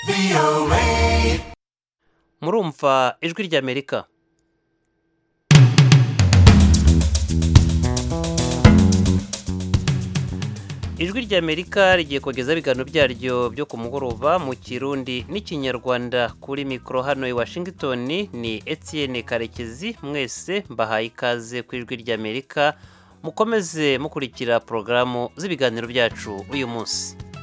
murumva ijwi ry'amerika ijwi ry'amerika rigiye kugeza ibiganiro byaryo byo ku mugoroba mu kirundi n'ikinyarwanda kuri mikoro hano i washington ni etienne karekezi mwese mbahaye ikaze ku ijwi ry'amerika mukomeze mukurikira porogaramu z'ibiganiro byacu uyu munsi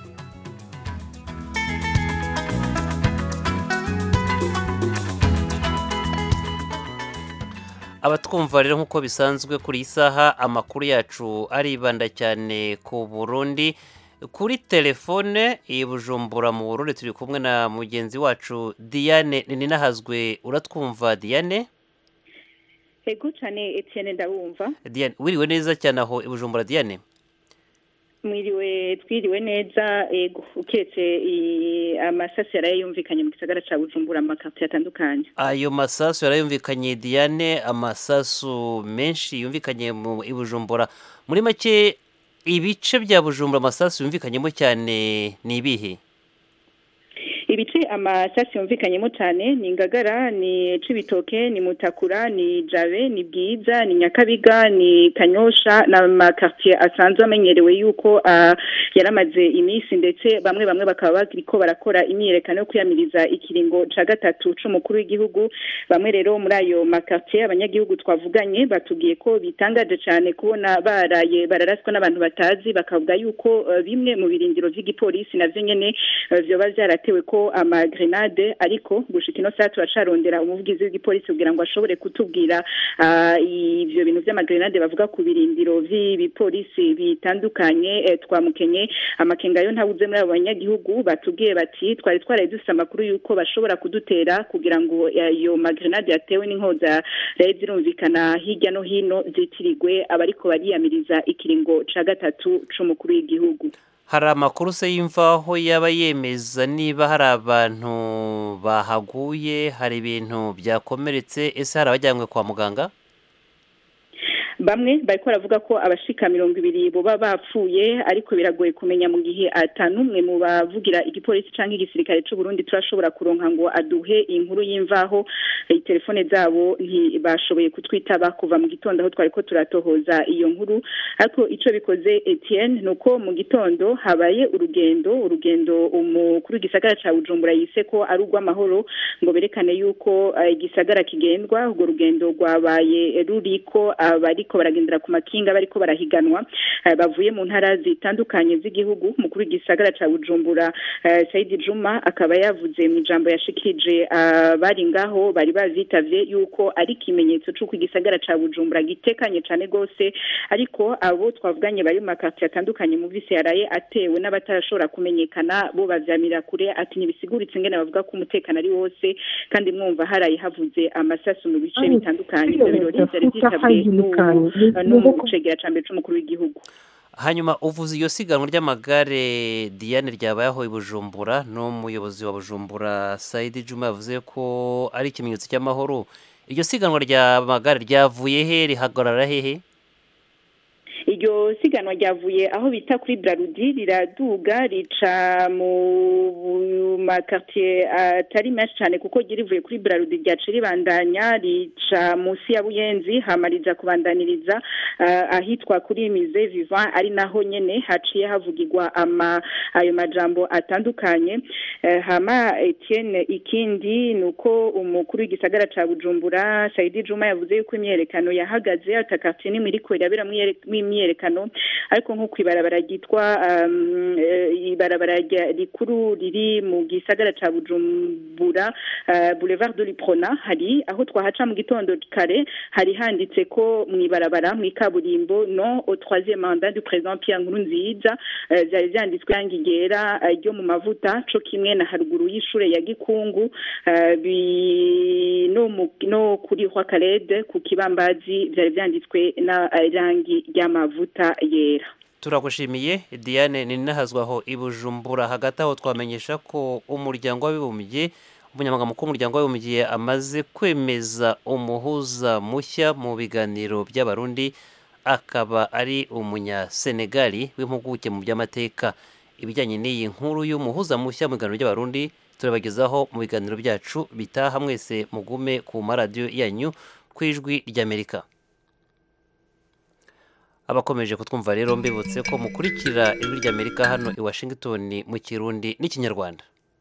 abatwumva rero nk'uko bisanzwe kuri iyi saha amakuru yacu aribanda cyane ku burundi kuri telefone i bujumbura mu burundi turi kumwe na mugenzi wacu diane ninahazwe uratwumva diane ego cyane etienne ndabumva diane wiriwe neza cyane aho i bujumbura diane mwiriwe twiriwe neza ego uketse amasasu yaraye yumvikanye mu gisagara cya bujumbura amakaritsiye atandukanye ayo masasu yarayumvikanye diane amasasu menshi yumvikanye mu i bujumbura muri make ibice bya bujumbura amasasu yumvikanyemo cyane ni ibihe ibice amasasi yumvikanyemo cyane ni ngagara ni cibitoke ni mutakura ni jabe ni bwiza ni nyakabiga ni kanyosha n'amakartier asanzwe amenyerewe yuko yaramaze iminsi ndetse bamwe bamwe bakaba bariko barakora imyiyerekano yo kwiyamiriza ikiringo ca gatatu c'umukuru w'igihugu bamwe rero muri ayo makartier abanyagihugu twavuganye batubwiye ko bitangaje cyane kubona baraye bararaswa n'abantu batazi bakavuga yuko bimwe mu birindiro vy'igipolisi navyo nyene vyoba vyaratewe ko amagrenade ariko gushika ino saa turacarondera umuvugizi w'igipolisi kugira ngo ashobore kutubwira ivyo bintu vy'amagrenade bavuga ku birindiro vy'ibipolisi bitandukanye twamukenye amakenga yo ntawuze muri abo banyagihugu batubwiye bati twari twaraye dufise amakuru y'uko bashobora kudutera kugira ngo ayo magrenade yatewe n'inkoza rero zirumvikana hirya no hino zitirigwe abariko bariyamiriza ikiringo ca gatatu c'umukuru w'igihugu hari amakuru se y'imvaho yaba yemeza niba hari abantu bahaguye hari ibintu byakomeretse ese hari abajyanywe kwa muganga bamwe bariko baravuga ko abashika mirongo ibiri boba bapfuye ariko biragoye kumenya mu gihe atanumwe mu bavugira igipolisi canke igisirikare c'u Burundi turashobora kuronka ngo aduhe inkuru y'imvaho telefone zabo ntibashoboye kutwitaba kuva mu gitondo aho twariko turatohoza iyo nkuru ariko ico bikoze Etienne nuko mu gitondo habaye urugendo urugendo umukuru w'igisagara ca Bujumbura yise ko ari urw'amahoro ngo berekane yuko igisagara kigendwa urwo rugendo rwabaye ruriko abari bariko baragendera ku makinga bariko barahiganwa bavuye mu ntara zitandukanye z'igihugu mukuru w'igisagara ca Bujumbura Saidi Juma akaba yavuze mu ijambo yashikije bari ngaho bari bazitavye yuko ari ikimenyetso c'uko igisagara ca Bujumbura gitekanye cane gose ariko abo twavuganye bari mu makartier atandukanye mu visi yaraye atewe n'abatarashobora kumenyekana bo bavyamira kure ati ntibisiguritse ingene bavuga ko umutekano ari wose kandi mwumva haraye havuze amasasu mu bice bitandukanye ivyo birori vyari vyitabwe n'umucegera ca mbere c'umukuru w'igihugu hanyuma uvuze iyo siganwa ry'amagare diane ryabaye aho i bujumbura n'umuyobozi wa bujumbura sayidi juma yavuze ko ari ikimenyetso cy'amahoro iryo siganwa ry'amagare ryavuye he rihagarara hehe iryo siganwa ryavuye aho bita kuri Brarudi riraduga rica mu makartier atari menshi cyane kuko rivuye kuri Brarudi ryaca ribandanya rica munsi ya Buyenzi hamariza kubandaniriza ahitwa kuri Mise Vivant ari naho nyene haciye havugirwa ama ayo majambo atandukanye hama Etienne ikindi nuko umukuru w'igisagara ca Bujumbura Saidi Juma yavuze yuko imyerekano yahagaze atakartier nimwe iriko irabera imyerekano ariko nko kwibarabara ryitwa ibarabara rikuru riri mu gisagara ca Bujumbura Boulevard de l'Iprona hari aho twahaca mu gitondo kare hari handitse ko mu ibarabara mu ikaburimbo non au troisième mandat du président Pierre Nkurunziza vyari vyanditswe yangi ryera ryo mu mavuta co kimwe na haruguru y'ishure ya Gikungu no no kuri Roi Kalede ku kibambazi vyari vyanditswe na rangi ry'amavuta yera turagushimiye diane ni nahazwaho i bujumbura hagati aho twamenyesha ko umuryango w'abibumbye umunyamaganga mukuru w'umuryango w'abibumbye amaze kwemeza umuhuza mushya mu biganiro by'abarundi akaba ari umunyasenegali w'impuguke mu by'amateka ibijyanye n'iyi nkuru y'umuhuza mushya mu biganiro by'abarundi turabagezaho mu biganiro byacu bitaha mwese mugume ku maradiyo yanyu ku ijwi ry'amerika abakomeje kutwumva rero mbibutse ko mukurikira ijwi ry'amerika hano i washington mu kirundi n'ikinyarwanda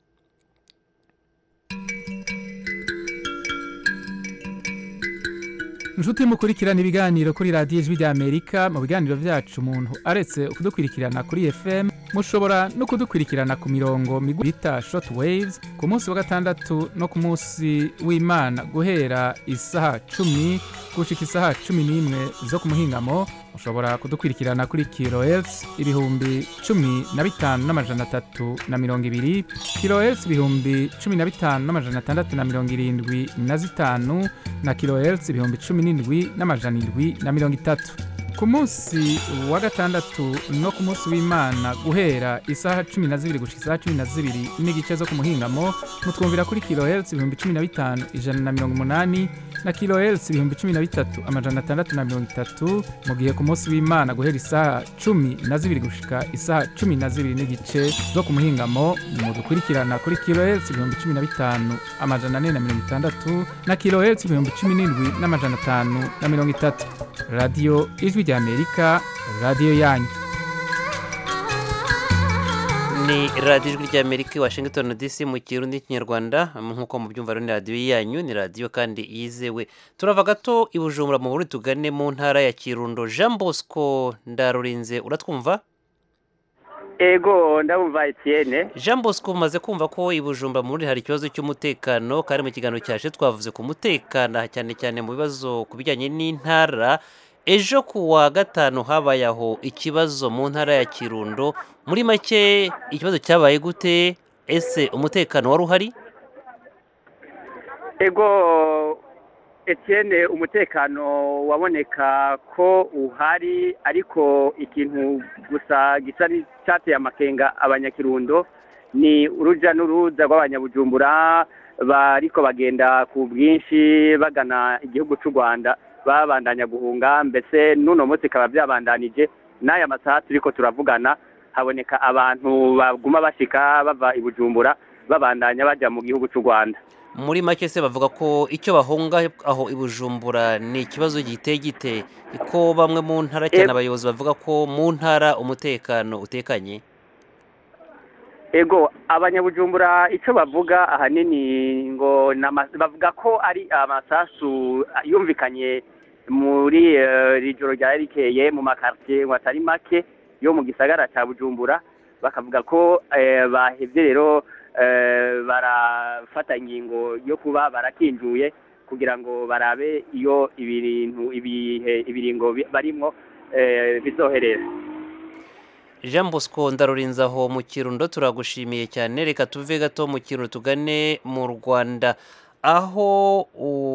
inshuti mukurikirana ibiganiro kuri radiyo ijwi ry'amerika mu biganiro byacu umuntu aretse kudukurikirana kuri fm mushobora no kudukurikirana ku mirongo migufi bita short waves ku munsi wa gatandatu no ku munsi w'imana guhera isaha cumi gushika isaha cumi n'imwe zo ku muhingamo mushobora kudukurikirana kuri kilohertz ibihumbi cumi na bitanu n'amajana atatu na mirongo ibiri kilohertz ibihumbi cumi na bitanu n'amajana atandatu na mirongo irindwi na zitanu na kilohertz ibihumbi cumi n'indwi n'amajana indwi na mirongo itatu ku munsi wa gatandatu no ku munsi w'imana guhera isaha cumi na zibiri gushika isaha cumi na zibiri n'igice zo ku muhingamo mutwumvira kuri kilohertz ibihumbi cumi na bitanu ijana na mirongo umunani na kilohertz ibihumbi cumi na bitatu amajana atandatu na mirongo itatu mu gihe ku munsi w'imana guhera isaha cumi na zibiri gushika isaha cumi na zibiri n'igice zo ku muhingamo mudukurikirana kuri kilohertz ibihumbi cumi na bitanu amajana ane na mirongo itandatu na kilohertz ibihumbi cumi n'indwi n'amajana atanu na mirongo itatu radiyo ijwi ry'amerika radiyo yanyu ni radiyo ijwi ry'amerika i washington dc mu kirundi n'ikinyarwanda nk'uko mubyumva rero ni radiyo yanyu ni radiyo kandi yizewe turava gato i bujumbura mu buri tugane mu ntara ya kirundo jean bosco ndarurinze uratwumva ego ndabumva Etienne jean bosco umaze kumva ko i bujumbura muri hari ikibazo cy'umutekano kandi mu kiganiro cyaje twavuze ku mutekano cyane cyane mu bibazo ku bijyanye n'intara ejo ku wa gatanu habaye aho ikibazo mu ntara ya kirundo muri make ikibazo cyabaye gute ese umutekano wari uhari ego Etienne umutekano waboneka ko uhari ariko ikintu gusa gisa cyateye amakenga abanyakirundo ni urujya n'uruza rw'abanyabujumbura bariko bagenda ku bwinshi bagana igihugu cy'u rwanda babandanya guhunga mbese n'uno munsi bikaba byabandanije n'aya masaha turi ko turavugana haboneka abantu baguma bashyika bava i bujumbura babandanya bajya mu gihugu cy'u rwanda muri make se bavuga ko icyo bahunga aho i bujumbura ni ikibazo giteye gite ko bamwe mu ntara cyane abayobozi bavuga ko mu ntara umutekano utekanye ego abanyabujumbura icyo bavuga ahanini ngo bavuga ko ari amasasu yumvikanye muri iri joro ryari rikeye mu makaritsiye ngo atari make yo mu gisagara cya bujumbura bakavuga ko bahebye rero barafata ingingo yo kuba barakinjuye kugira ngo barabe iyo ibintu ibihe ibiringo barimo bizoherera jean bosco ndarurinze aho mu kirundo turagushimiye cyane reka tuve gato mu kirundo tugane mu rwanda aho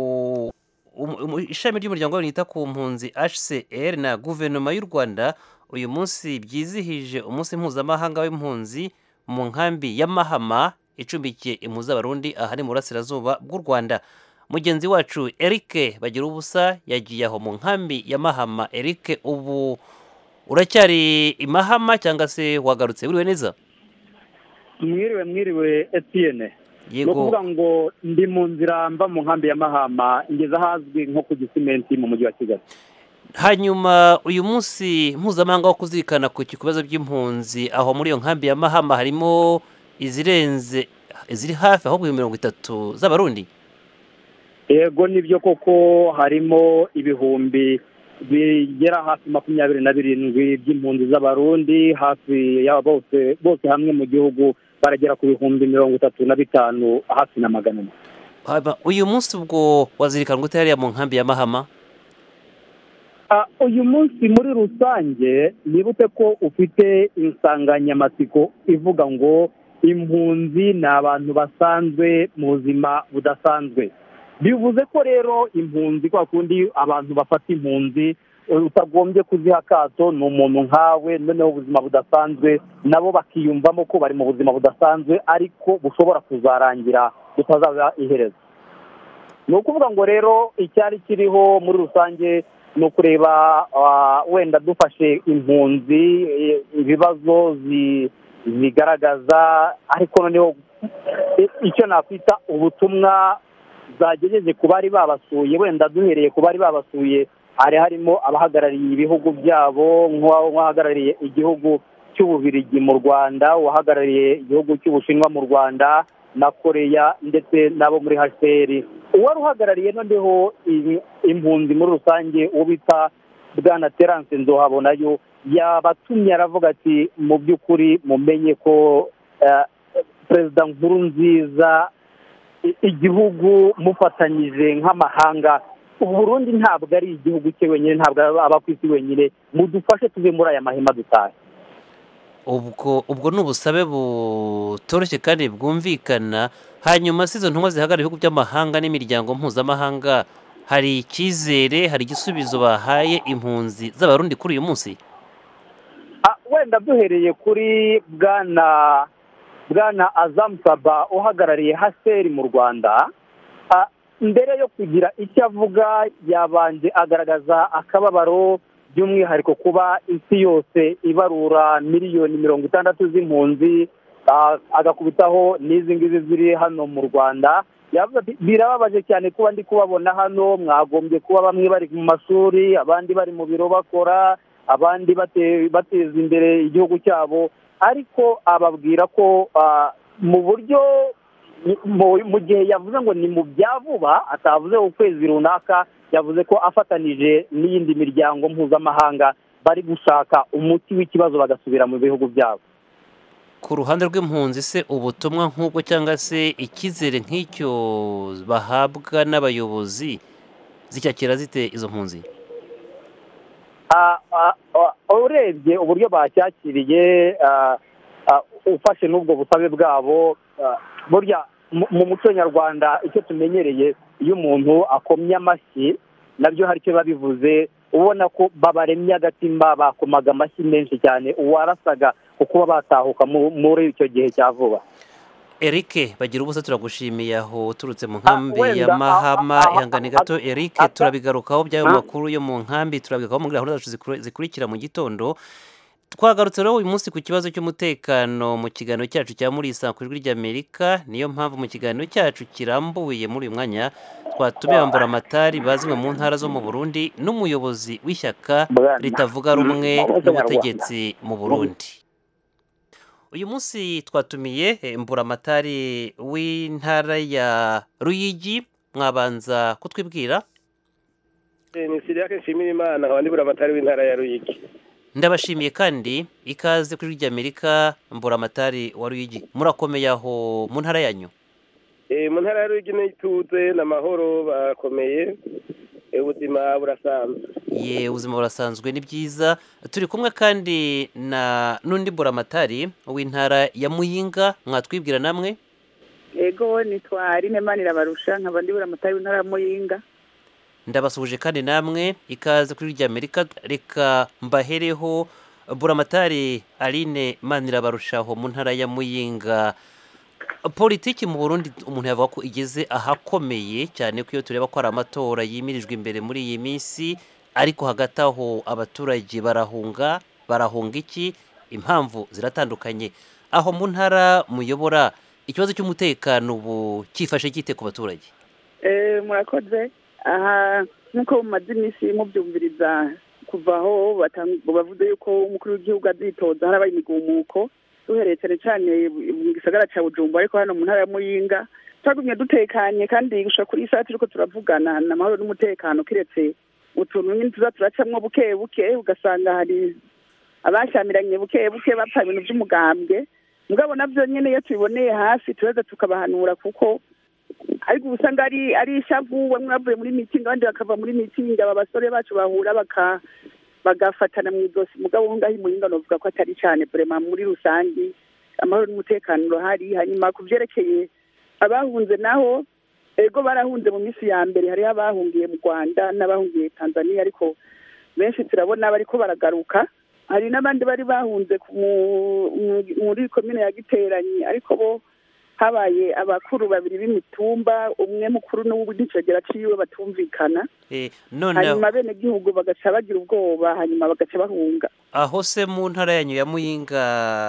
ishami ry'umuryango wita ku mpunzi hcr na guverinoma y'u rwanda uyu munsi byizihije umunsi mpuzamahanga w'impunzi mu nkambi ya mahama icumbikiye impunzi z'abarundi ahari mu burasirazuba bw'u rwanda mugenzi wacu eric bagira ubusa yagiye aho mu nkambi ya mahama eric ubu uracyari imahama cyangwa se wagarutse wiriwe neza mwiriwe mwiriwe etiyene ni ukuvuga ngo ndi mu nzira mva mu nkambi ya mahama ngeze ahazwi nko ku gisimenti mu mujyi wa kigali hanyuma uyu munsi mpuzamahanga wo kuzirikana ku bibazo by'impunzi aho muri iyo nkambi ya mahama harimo izirenze iziri hafi ahubwo mirongo itatu z'abarundi yego nibyo koko harimo ibihumbi bigera hafi makumyabiri na birindwi by'impunzi z'abarundi hafi ya bose bose hamwe mu gihugu baragera ku bihumbi mirongo itatu na bitanu hafi na magana ane uyu munsi ubwo wazirikana gute hariya mu nkambi ya mahama uyu munsi muri rusange nibute ko ufite insanganyamatsiko ivuga ngo impunzi ni abantu basanzwe mu buzima budasanzwe bivuze ko rero impunzi kwa kundi abantu bafata impunzi utagombye kuziha akato ni umuntu nkawe noneho ubuzima budasanzwe nabo bakiyumvamo ko bari mu buzima budasanzwe ariko bushobora kuzarangira butazaba iherezo ni ukuvuga ngo rero icyari kiriho muri rusange ni ukureba wenda dufashe impunzi ibibazo zigaragaza ariko noneho icyo nakwita ubutumwa zagejeje ku bari babasuye wenda duhereye ku bari babasuye hari harimo abahagarariye ibihugu byabo nk'uwahagarariye igihugu cy'ububirigi mu rwanda uwahagarariye igihugu cy'ubushinwa mu rwanda na koreya ndetse n'abo muri hcr uwari uhagarariye noneho impunzi muri rusange uwo bita bwana terance nzohabonayo yabatumye aravuga ati mu by'ukuri mumenye ko perezida nkuru nziza igihugu mufatanyije nk'amahanga uburundi ntabwo ari igihugu cye wenyine ntabwo aba ku isi wenyine mudufashe tuve muri aya mahema dutahe ubwo ubwo ni ubusabe butoroshye kandi bwumvikana hanyuma si izo ntumwa zihagarara ibihugu by'amahanga n'imiryango mpuzamahanga hari icyizere hari igisubizo bahaye impunzi z'abarundi kuri uyu munsi wenda duhereye kuri bwana bwana azamusaba uhagarariye haseri mu rwanda mbere yo kugira icyo avuga yabanje agaragaza akababaro by'umwihariko kuba isi yose ibarura miliyoni mirongo itandatu z'impunzi agakubitaho n'izi ngizi ziri hano mu rwanda yavuze ati birababaje cyane kuba ndi kubabona hano mwagombye kuba bamwe bari mu mashuri abandi bari mu biro bakora abandi bateza imbere igihugu cyabo ariko ababwira ko mu buryo mu gihe yavuze ngo ni mu bya vuba atavuze ukwezi runaka yavuze ko afatanije n'iyindi miryango mpuzamahanga bari gushaka umuti w'ikibazo bagasubira mu bihugu byabo ku ruhande rw'impunzi se ubutumwa nk'ubwo cyangwa se icyizere nk'icyo bahabwa n'abayobozi zicyakira zite izo mpunzi urebye uburyo bacyakiriye ufashe n'ubwo busabe bwabo burya mu muco nyarwanda icyo tumenyereye iyo umuntu akomye amashyi nabyo hari icyo biba bivuze ubona ko babaremye agatima bakomaga amashyi menshi cyane uwarasaga ku kuba batahuka muri icyo gihe cya vuba Eric bagira ubusa turagushimiye aho uturutse mu nkambi ya mahama ihangane gato Eric turabigarukaho by'ayo makuru yo mu nkambi turabigarukaho muri gahunda zacu zikurikira mu gitondo twagarutse rero uyu munsi ku kibazo cy'umutekano mu kiganiro cyacu cya murisa ku ijwi ry'amerika niyo mpamvu mu kiganiro cyacu kirambuye muri uyu mwanya twatumiye amatari bazimwe mu ntara zo mu burundi n'umuyobozi w'ishyaka ritavuga rumwe n'ubutegetsi mu burundi uyu munsi twatumiye mburamatari w'intara ya ruyigi mwabanza kutwibwira ni siriya nshimira imana nkaba ndi buramatari w'intara ya ruyigi ndabashimiye kandi ikaze kuri ry'amerika mburamatari wa ruyigi murakomeye aho mu ntara yanyu mu ntara ya ruyigi n'ituze n'amahoro bakomeye ubuzima burasanzwe ye ubuzima burasanzwe ni byiza turi kumwe kandi na n'undi mburamatari w'intara ya muyinga mwatwibwira namwe ego nitwa rine manirabarusha nkaba ndi buramatari w'intara ya muyinga ndabasuhuje kandi namwe ikaze kuri ry'amerika reka mbahereho buramatari aline manirabarushaho mu ntara ya muyinga politiki mu burundi umuntu yavuga ko igeze ahakomeye cyane ko iyo tureba ko hari amatora yimirijwe imbere muri iyi minsi ariko hagati aho abaturage barahunga barahunga iki impamvu ziratandukanye aho mu ntara muyobora ikibazo cy'umutekano ubu cyifashe gite ku baturage murakoze aha nk'uko mumaze iminsi mubyumviriza kuva aho bavuze yuko umukuru w'igihugu azitoza harabaye imigumuko duhereye cyane cyane mu gisagara cya bujumba ariko hano mu ntara ya muyinga twagumye dutekanye kandi gushaka kuri iyi saha turiko turavugana ni amahoro n'umutekano kiretse utuntu nyine tuza turacamwo buke buke ugasanga hari abashyamiranye buke buke bapfa ibintu by'umugambwe mugabo nabyo nyine iyo tubiboneye hafi turaza tukabahanura kuko ariko uba usanga ari ari ishavu bamwe bavuye muri mitingi abandi bakava muri mitingi aba basore bacu bahura baka bagafatana mu ijosi mugabo ngaho imuhinga novuga ko atari cyane burema muri rusange amahoro n'umutekano urahari hanyuma ku byerekeye abahunze naho ego barahunze mu minsi ya mbere hariho abahungiye mu rwanda n'abahungiye tanzania ariko benshi turabona bariko baragaruka hari n'abandi bari bahunze muri komine ya giteranyi ariko bo habaye abakuru babiri b'imitumba umwe mukuru n'uwundi icegera ciwe batumvikana Eh, noneho hanyuma bene gihugu bagaca bagira ubwoba hanyuma bagaca bahunga aho se mu ntara yanyu ya muyinga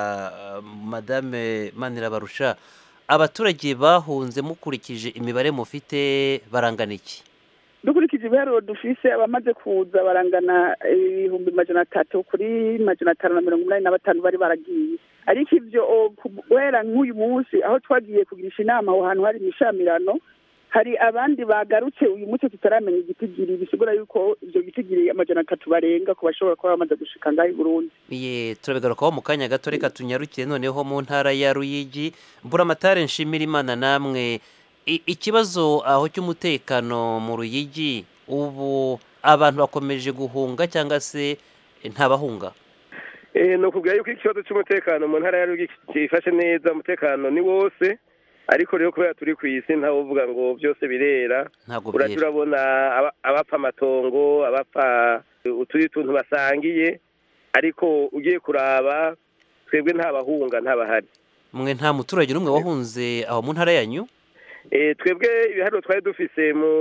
uh, madame manirabarusha abaturage bahunze mukurikije imibare mufite barangana iki dukurikije ibiharuro dufise abamaze kuza barangana ibihumbi majana atatu kuri majana atanu na mirongo inani na batanu bari baragiye ariko ivyo o, ku- guhera nk'uyu munsi aho twagiye kugirisha inama aho hantu hari imishamirano hari abandi bagarutse uyu munsi tutaramenya igitigiri bisigura yuko ivyo gitigiri amajana atatu barenga ku bashobora kuba bamaze gushika ngaho i burundi Ye turabigarukaho mu kanya gato reka tunyarukire noneho mu ntara ya Ruyigi Mburamatare nshimira Imana namwe I- ikibazo aho cy'umutekano mu Ruyigi ubu abantu bakomeje guhunga cyangwa se ntabahunga Eh, ni ukubwira yuko ikibazo cy'umutekano mu ntara ya Ruyigi cyifashe neza umutekano ni wose ariko rero kubera turi ku isi ntawe uvuga ngo byose birera ntabwo urajya byera urabona aba- abapfa amatongo abapfa utundi tuntu basangiye ariko ugiye kuraba twebwe nta bahunga ntabahari mwe nta muturage n'umwe wahunze aho mu ntara yanyu Eh, twebwe ibiharuro twari dufise mu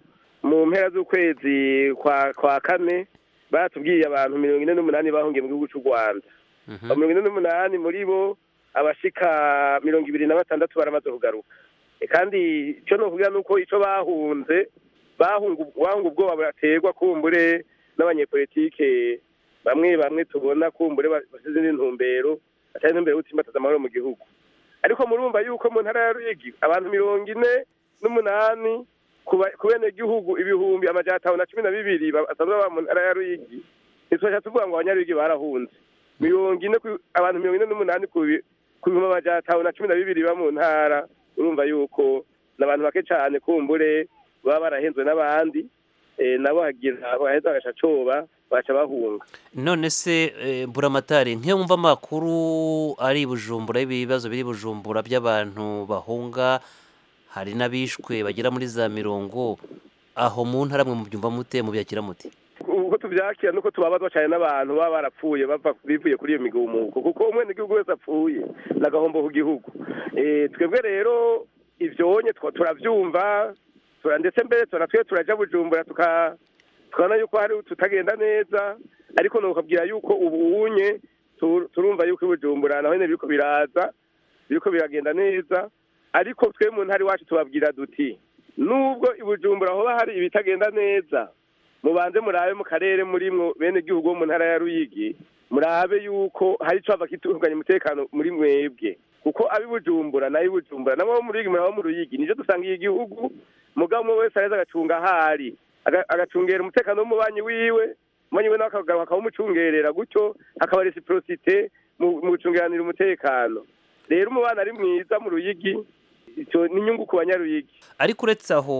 mu mpera z'ukwezi kwa kwa kane batubwiye abantu mirongo ine n'umunani bahungiye mu gihugu cy'u rwanda Mhm. abo mirongo ine n'umunani muri bo abashika mirongo ibiri na batandatu baramaze kugaruka Eh, kandi icyo ni ukuvuga ni uko icyo bahunze bahunga bahunga ubwoba buraterwa kumbure n'abanyepolitike bamwe bamwe tubona kumbure ba- basize izindi ntumbero atari intumbero yo gutsimbataza amahoro mu gihugu ariko murumva yuko mu ntara ya Ruyigi abantu mirongo ine n'umunani ku ba- ku benegihugu ibihumbi amajana atanu na cumi na bibiri ba- basanzwe baba mu ntara ya Ruyigi ntitwasha tuvuga ngo abanyaruyigi barahunze mirongo ine ku- abantu mirongo ine n'umunani ku bi- ku bihumbi amajana atanu na cumi na bibiri ba mu ntara urumva yuko ni abantu bake cyane kumbure baba barahenzwe n'abandi eh, nabo hagira baheza bagaca coba baca bahunga none se eh, Mburamatare nk'iyo wumva amakuru ari i Bujumbura y'ibibazo biri i Bujumbura by'abantu bahunga hari n'abishwe bagera muri za mirongo aho mu ntara mwe mubyumva mute mubyakira mute uko tubyakira nuko tubabazwa cyane n'abantu baba barapfuye bava bivuye kuri iyo migumuko kuko umwene igihugu wese apfuye ni agahombo ku gihugu Eh, twebwe rero ivyonye twa- turavyumva tura- ndetse mbere turanatwe turaja bujumbura tuka tukabona yuko hari tutagenda neza ariko nokabwira yuko ubu unye tu- turumva yuko i bujumbura naho nyene biriko biraza biriko biragenda neza ariko twe mu ntara iwacu tubabwira duti nubwo i bujumbura hoba hari ibitagenda neza mubanze murabe mu karere murimwo bene gihugu bo mu ntara ya Ruyigi murabe yuko hari ico bava kitunganya umutekano muri mwebwe kuko abi Bujumbura nayo Bujumbura nabo bo mu Ruyigi murabo mu Ruyigi nijo dusangiye igihugu mugabo umwe wese areza agacunga ahari aga- agacungera umutekano w'umubanyi wiwe umubanyi we nawe akagaruka akawumucungerera gutyo hakaba reciprocité mu mu gucungeranira umutekano rero umubano ari mwiza mu Ruyigi ico ni inyungu ku banyaruyigi ariko uretse aho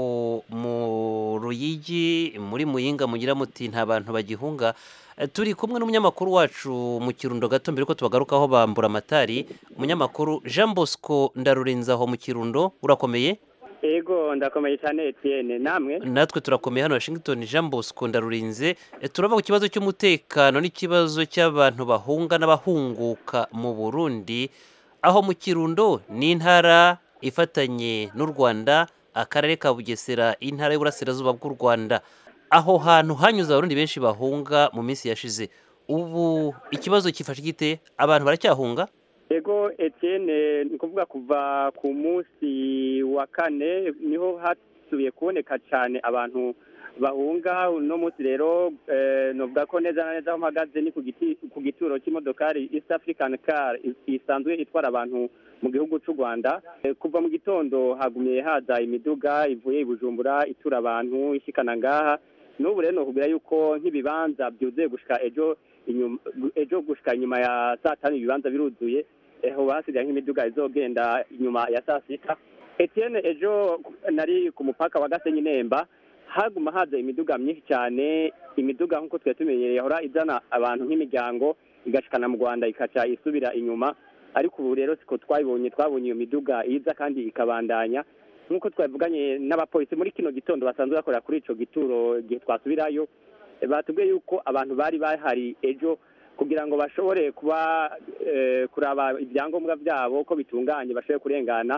mu ruyigi muri muyinga mugira muti nta bantu bagihunga Eh, turi kumwe n'umunyamakuru wacu mu kirundo gato mbere ko tubagarukaho bambura amatari umunyamakuru jean bosco ndarurinze aho mu kirundo urakomeye ego ndakomeye cyane Etienne namwe natwe turakomeye hano washington jean bosco ndarurinze Eh, turava ku kibazo cy'umutekano n'ikibazo cy'abantu bahunga n'abahunguka mu burundi aho mu kirundo ni intara ifatanye n'u rwanda akarere ka bugesera intara y'uburasirazuba bw'u rwanda aho hantu hanyuze abarundi benshi bahunga mu minsi yashize ubu ikibazo kifashe gite abantu baracyahunga ego Etienne ni kuvuga kuva ku munsi wa kane niho hasubiye kuboneka cyane abantu bahunga uno munsi rero eh, novuga ko neza na neza aho mpagaze ni ku giti- ku gituro cy'imodokari East African Car is- isanzwe itwara abantu mu gihugu cy'u Rwanda Eh, kuva mu gitondo hagumye haza imiduga ivuye i Bujumbura itura abantu ishikana ngaha n'ubu rero nokubwira yuko nk'ibibanza byuzuye gushika ejo inyuma ejo gushika inyuma ya saa tanu ibibanza biruzuye eho hasigaye nk'imiduga izogenda inyuma ya saa sita Etienne ejo nari ku mupaka wa Gasenyi Nemba haguma haza imiduga myinshi cyane imiduga nk'uko twari tumenyereye yahora izana abantu nk'imiryango igashikana mu Rwanda ikaca isubira inyuma ariko ubu rero siko twabibonye twabonye iyo miduga iza kandi ikabandanya nk'uko twavuganye n'abapolisi muri kino gitondo basanzwe bakorera kuri ico gituro igihe twasubirayo eh, batubwiye yuko abantu bari bahari ejo kugira ngo bashobore kuba eh, kuraba ibyangombwa byabo ko bitunganye bashobore kurengana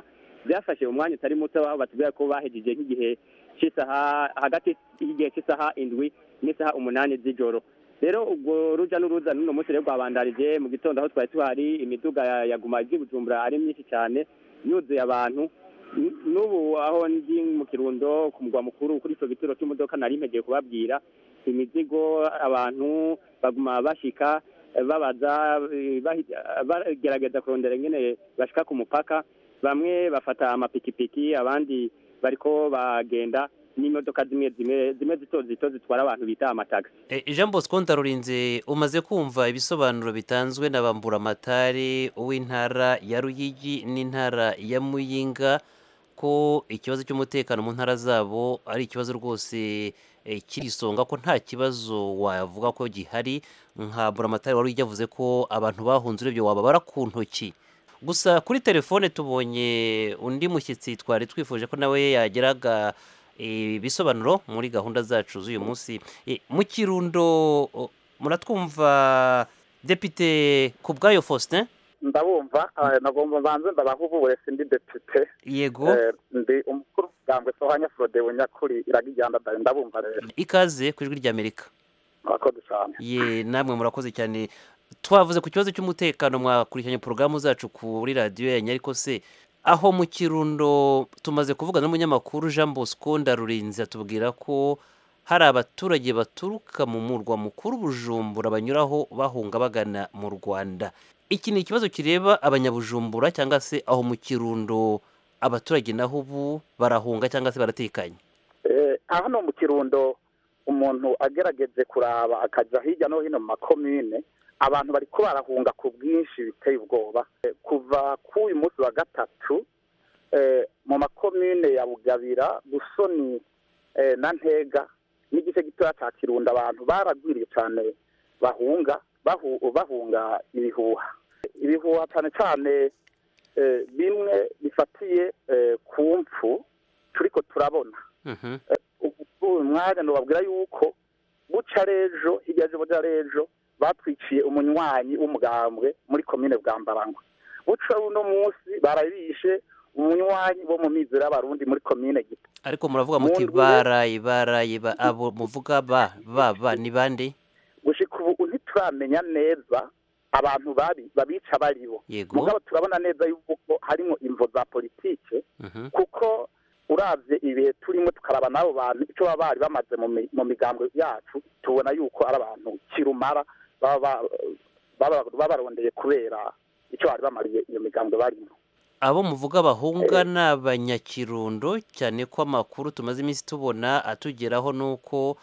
byafashe umwanya utari muto aho batubwira ko bahejeje nk'igihe cy'isaha hagati y'igihe cy'isaha indwi n'isaha umunani z'ijoro rero ubwo ruja n'uruza n'uno munsi rero rwabandarije mu gitondo aho twari tuhari imiduga ya- yaguma izi bujumbura ari myinshi cyane yuzuye abantu N- n'ubu aho ndi mu kirundo ku mugwa mukuru kuri icyo gituro cy'imodoka nari mpegeye kubabwira imizigo abantu baguma bashika eh, babaza eh, bahi- bagerageza kurondera ingene bashika ku mupaka bamwe bafata amapikipiki abandi bariko bagenda n'imodoka zimwe zimwe zimwe zito zito zitwara abantu bita amatagisi E, Jean Bosco Ndarurinze umaze kumva ibisobanuro bitanzwe na Bamburamatari uw'intara ya Ruyigi n'intara ya Muyinga ko ikibazo cy'umutekano mu ntara zabo ari ikibazo rwose e, kiri isonga ko nta kibazo wavuga ko gihari nka Buramatari wari yavuze ko abantu bahunze urebye wababara ku ntoki gusa kuri telefone tubonye undi mushyitsi twari twifuje ko nawe yageraga eh, ibisobanuro muri gahunda zacu z'uyu munsi Eh, mu kirundo o, muratwumva depite ku bwayo faustin ndabumva eh, nagomba banze ndabahubure sindi depite yego Eh, ndi umukuru w'ubwambwe sohanya frodewe nyakuri iragijyanda ndari ndabumva rero ikaze ku ijwi ry'amerika murakoze cyane ye namwe murakoze cyane twavuze ku kibazo cy'umutekano mwakurikiranye porogaramu zacu kuri radiyo yanyu ariko se aho mu kirundo tumaze kuvugana n'umunyamakuru jean bosco ndarurinze atubwira ko hari abaturage baturuka mu murwa mukuru bujumbura banyuraho bahunga bagana mu rwanda iki ni ikibazo kireba abanyabujumbura cyangwa se aho mu kirundo abaturage naho ubu barahunga cyangwa se baratekanye Eh, hano mu kirundo umuntu agerageje kuraba akajya hirya no hino mu makomine abantu bari ko barahunga ku bwinshi biteye ubwoba Eh, kuva ku uyu munsi wa gatatu eh, mu makomine ya bugabira busoni eh, na ntega n'igice gitoya cya kirundo abantu baragwiriye cyane bahunga bahu- bahunga ibihuha ibihuha cyane cyane eh, bimwe bifatiye eh, ku mpfu turiko turabona Mhm. uyu mwanya nubabwira yuko buca rejo hirya y'ejo buca rejo batwiciye umunywanyi w'umugambwe muri komine bwambarangwa buca uno munsi barabishe umunywanyi wo mu mizero y'abarundi muri komine gito ariko muravuga Mu muti ndwi- baraye baraye ba- abo muvuga ba ba ba ni bande gushika ubu ntituramenya neza abantu babi babica baribo yego mugabo turabona neza yuko harimo imvo za politike Mhm. kuko uravye ibihe turimo tukaraba n'abo bantu icyo baba bari bamaze mu mi- mu migambwe yacu tubona yuko ari abantu kirumara baba ba- baba- baba barondeye kubera icyo bari bamariye iyo migambwe barimo abo muvuga bahunga ni abanyakirundo cyane ko amakuru tumaze iminsi tubona atugeraho ni uko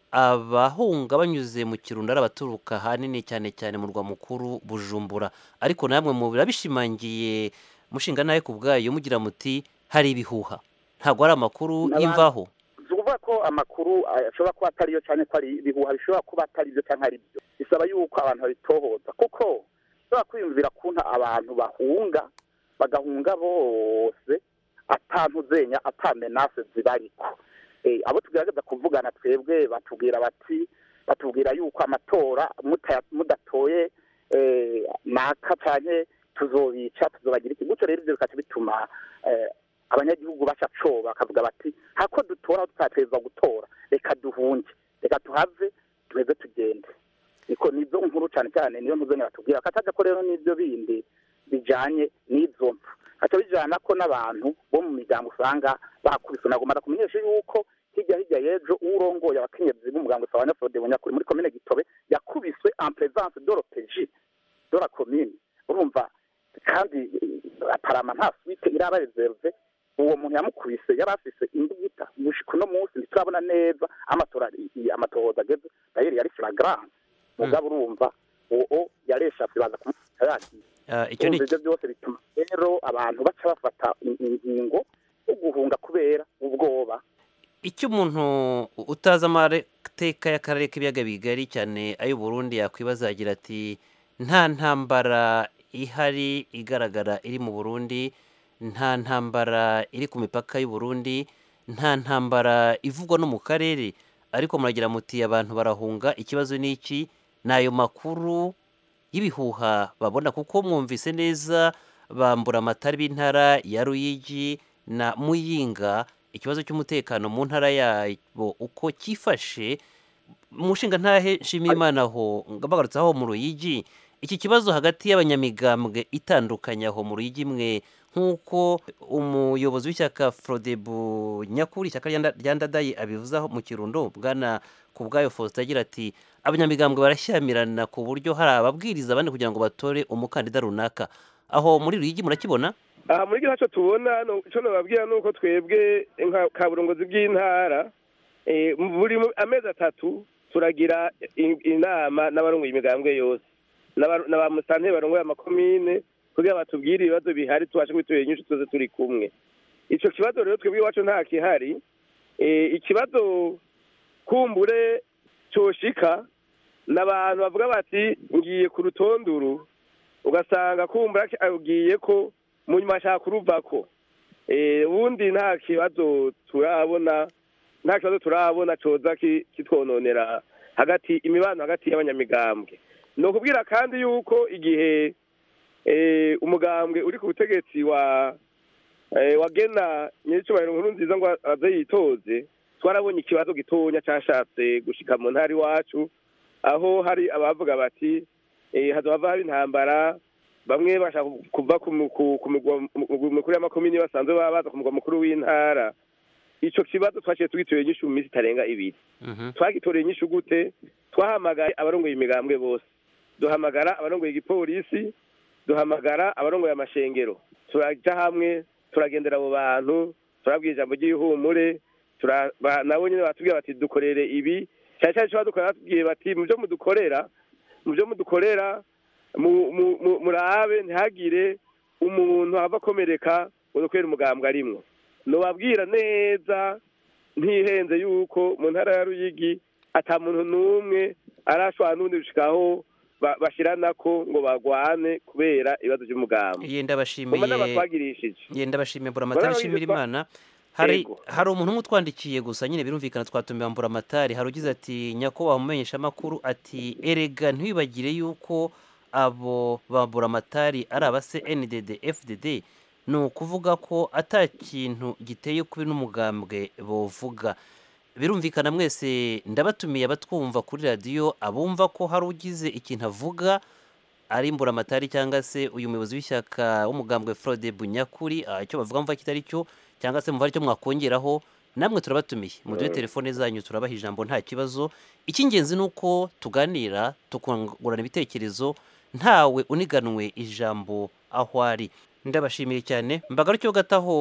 abahunga banyuze mu kirundo ari abaturuka ahanini cyane cyane mu rwa mukuru bujumbura ariko namwe mu birabishimangiye mushinga nawe ku bwayo mugira muti hari ibihuha ntabwo ari amakuru N'abandi- y'imvaho si ukuvuga ko amakuru eh, ashobora kuba atariyo cyane ko ari ibihuha bishobora kuba atari byo cyangwa ari byo bisaba yuko abantu babitohoza kuko ushobora kwiyumvira kunta abantu bahunga bagahunga bose atantuzenya atamenase zibariko Eh, abo tugerageza kuvugana twebwe batubwira bati batubwira yuko amatora muta- mudatoye eh, naka canke tuzobica tuzobagira iki gutyo rero ivyo bikaca bituma eh, abanyagihugu baca coba bakavuga bati hako dutora tutateza gutora reka duhunge reka tuhave tuheze tugende niko nizo nkuru cyane cyane niyo ntuzenya batubwira kataja ko rero n'ibyo bindi bijanye n'izo mpfu haca bijana ko n'abantu bo mu miryango usanga bakubise nagomba kumenyesha yuko hirya hirya y'ejo urongoye abakenyezi b'umuryango usabanya Frode Bunyakuri muri komine Gitobe yakubiswe en présence de l'OPJ de la commune urumva kandi eh, aparama nta suite iraba reserve uwo muntu yamukubise yari afise imbugita gushika uno munsi ntiturabona neza amatora i- amatohoza ageze dayeri yari flagrant mugabo urumva uwo yareshavye baza kumufata yagiye Ah, icyo ni urumva ivyo byose bituma rero abantu baca bafata in- ingingo yo guhunga kubera ubwoba icyo umuntu utazi amateka y'akarere k'ibiyaga bigari cyane ay'u Burundi yakwibaza agira ati nta ntambara ihari igaragara iri mu Burundi nta ntambara iri ku mipaka y'u Burundi nta ntambara ivugwa no mu karere ariko muragira muti abantu barahunga ikibazo ni iki ni ayo makuru y'ibihuha babona kuko mwumvise neza bambura amatari b'intara ya ruyigi na muyinga ikibazo cy'umutekano mu ntara yabo uko cyifashe umushinga ntahe nshimiyimana aho bagarutse aho mu ruyigi iki kibazo hagati y'abanyamigambwe itandukanye aho mu ruyigi imwe nk'uko umuyobozi w'ishyaka frodebu nyakuri ishyaka rya- rya ndadaye abivuzaho mu kirundo bwana ku bwayo faustin agira ati abanyamigambwe barashyamirana ku buryo hari ababwiriza abandi kugira ngo batore umukandida runaka aho muri ruyigi murakibona aha muri icyo tubona no- icyo nababwira ni uko twebwe nka kaburongozi bw'intara eh, mu- buri mu- amezi atatu turagira i- inama n'abarongoye imigambwe yose n'aba- na ba musanteri barongoye amakomine kugira batubwire ibibazo bihari tubashe kubitubera inyinshi tuze turi kumwe icyo kibazo rero twebwe iwacu nta kihari Eh, ikibazo kumbure cyoshika n'abantu bavuga bati ngiye ku rutonduru ugasanga kumbura agiye ko mu nyuma ashaka kuruvako Eh, ubundi nta kibazo turabona nta kibazo turabona coza ki- kitwononera hagati imibano hagati y'abanyamigambwe ni ukubwira kandi yuko igihe eh, umugambwe uri ku butegetsi wa eh, wagena nyir'icyubahiro nkuru nziza ngo aze yitoze twarabonye ikibazo gitonya cashatse gushika mu ntara iwacu aho hari abavuga bati eh, hazohava haba intambara bamwe bashaka kuva ku mu- ku- ku migwa mu- mikuru y'amakomini basanzwe baba baza ku mugwa mukuru w'intara ico kibazo twaciye tugitoreye inyishu mu minsi itarenga ibiri twagitoreye inyishu gute twahamagaye abarongoye imigambwe bose duhamagara abarongoye igipolisi duhamagara abarongoye amashengero turaja hamwe turagendera abo bantu turabwira ijambo ry'ihumure tura- ba- nabo nyine batubwira bati dukorere ibi cyane cyane icyo badukorera batubwiye bati mu byo mudukorera mu byo mudukorera mu- mu- mu- murabe ntihagire umuntu ava akomereka ngo dukorere umugambwe arimwo nubabwira neza ntihenze yuko mu ntara ya ruyigi ata muntu n'umwe arashobora n'ubundi gushikaho ba- bashiranako ngo bagwane kubera ibibazo by'umugambi yenda mu manama bashimiye twagirishije yenda bashimiye mburamatari Barabizi nshimira twa- imana hari Yego. hari umuntu umwe utwandikiye gusa nyine birumvikana twatumiye mburamatari hari ugize ati nyakubahwa mumenyesha amakuru ati erega ntiwibagire yuko abo ba mburamatari ari aba CNDD FDD ni ukuvuga ko ata kintu giteye kubi n'umugambwe bovuga birumvikana mwese ndabatumiye abatwumva kuri radiyo abumva ko hari ugize ikintu avuga ari mburamatari cyangwa se uyu muyobozi w'ishyaka w'umugambwe Frode Bunyakuri ah, icyo bavuga mva kitari cyo cyangwa se mumva icyo mwakongeraho namwe turabatumiye muduhe telefone zanyu turabaha ijambo nta kibazo icy'ingenzi ni uko tuganira tukungurana ibitekerezo ntawe uniganwe ijambo aho ari ndabashimiye cyane mbagarukiyeho gataho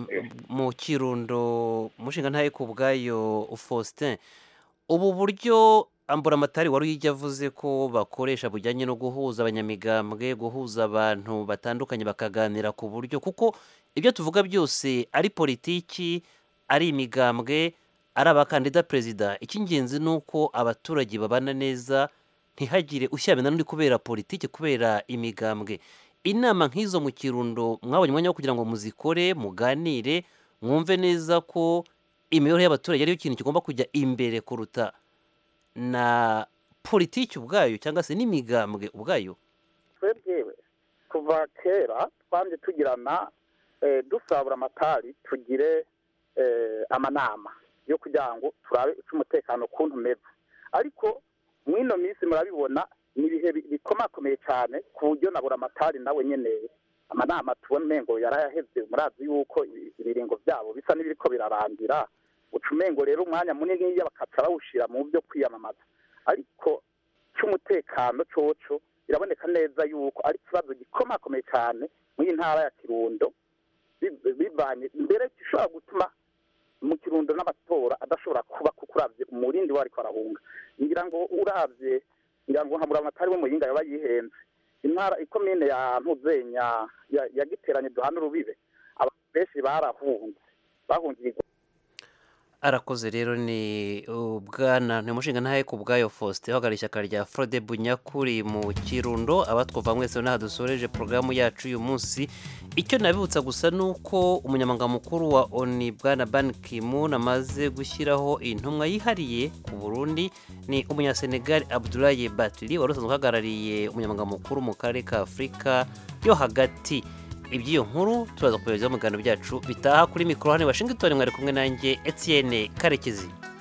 mu kirundo umushinga ntaye ku bwayo Faustin ubu buryo amburamatari wari uyijya avuze ko bakoresha bujyanye no guhuza abanyamigambwe guhuza abantu batandukanye bakaganira ku buryo kuko ibyo tuvuga byose ari politiki ari imigambwe ari abakandida perezida icy'ingenzi ni uko abaturage babana neza ntihagire ushyirana n'undi kubera politiki kubera imigambwe inama nk'izo mu kirundo mwabonye umwanya wo kugira ngo muzikore muganire mwumve neza ko imibereho y'abaturage ariyo kintu kigomba kujya imbere kuruta na politiki ubwayo cyangwa se n'imigambwe ubwayo twebwe kuva kera twanje tugirana eh, dusabura amatari tugire eh, amanama yo kugira ngo turabe uko umutekano ukuntu umeze ariko mw'ino minsi murabibona ni ibihe bi- bikomakomeye cyane ku buryo nabura amatari nawe nyene amanama tubona umengo yarayaheze murazi yuko ibi- ibiringo byabo bisa n'ibiriko birarangira uca umengo rero umwanya munini iyo bakaca bawushira mu byo kwiyamamaza ariko cy'umutekano coco biraboneka neza yuko ari ikibazo gikomakomeye cyane muri iyi ntara ya kirundo bi- bivanye mbere gishobora gutuma mu kirundo n'amatora adashobora kuba kuko uravye umurindi we ariko arahunga ngira ngo uravye ngira ngo nka buramatari we muyinga yaba yihenze intara ikomine ya ntuzenya ya- ya giteranye duhana urubibe abantu benshi barahunze bahungiye arakoze rero ni ubwana ni umushinga ntahe ku bwayo faustin uhagarariye ishyaka rya frode bunyakuri mu kirundo abatwumva mwese n'aha dusoreje porogaramu yacu uyu munsi icyo nabibutsa gusa ni uko umunyamabanga mukuru wa oni bwana ban kimun amaze gushyiraho intumwa yihariye ku burundi ni umunyasenegali abdulaye batiri wari usanzwe uhagarariye umunyamabanga mukuru mu karere ka afurika yo hagati iby'iyo nkuru turaza kubagezaho mu biganiro byacu bitaha kuri mikoro hano i washington mwari kumwe nanjye etienne karekezi